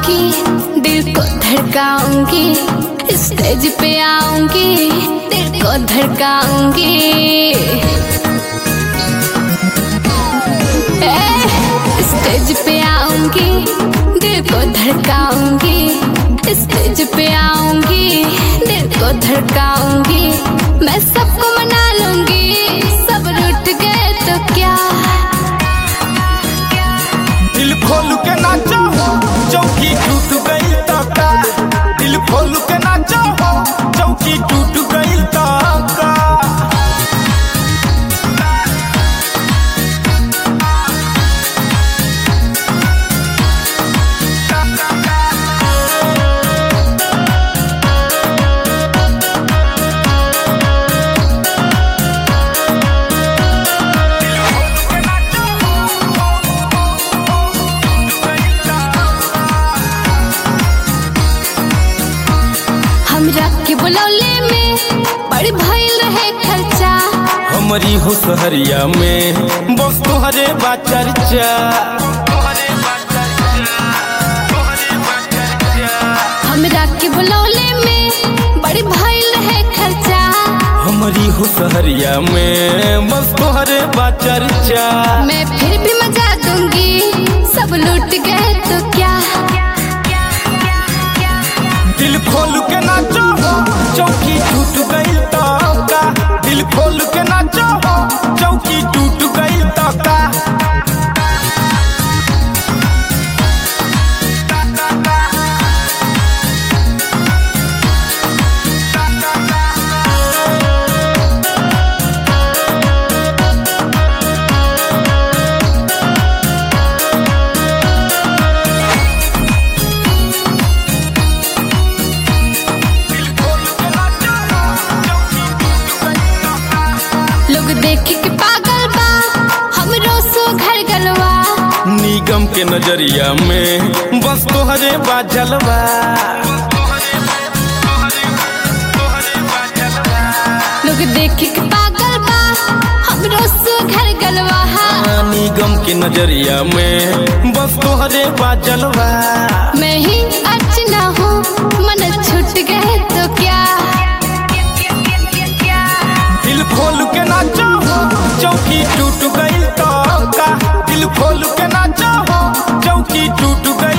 आऊंगी दिल को धड़काऊंगी स्टेज पे आऊंगी दिल को धड़काऊंगी ए, स्टेज पे आऊंगी दिल को धड़काऊंगी स्टेज पे आऊंगी दिल को धड़काऊंगी मैं सबको मना लूंगी सब रुठ गए तो क्या दिल खोल के नाचो चौकी टूट गई तो का दिल खोल के नाचो चौकी टूट गई तो का हमरा के बुलौले में बड़ी भइल रहे खर्चा हमारी हो सहरिया में बस तुहरे बा चर्चा हमरा के बुलौले में बड़ी भइल रहे खर्चा हमारी हो सहरिया में बस तुहरे बा चर्चा मैं फिर भी मजा दूंगी सब लूट गए तो क्या दिल खोल के नाचो चौकी टूट गई तो का दिल खोल के नाचो चौकी टूट गई तो का लोग देख के पागल बा हमरो सो घर गलवा निगम के नजरिया में बस तोहरे बा जलवा लोग देख के पागल बा हमरो सो घर गलवा निगम के नजरिया में बस तोहरे बा जलवा मैं ही अर्चना हूँ मन छूट गए तो क्या दिल खोल के नाचो चौकी टूट गई तो का दिल खोल के नाचो चौकी टूट गई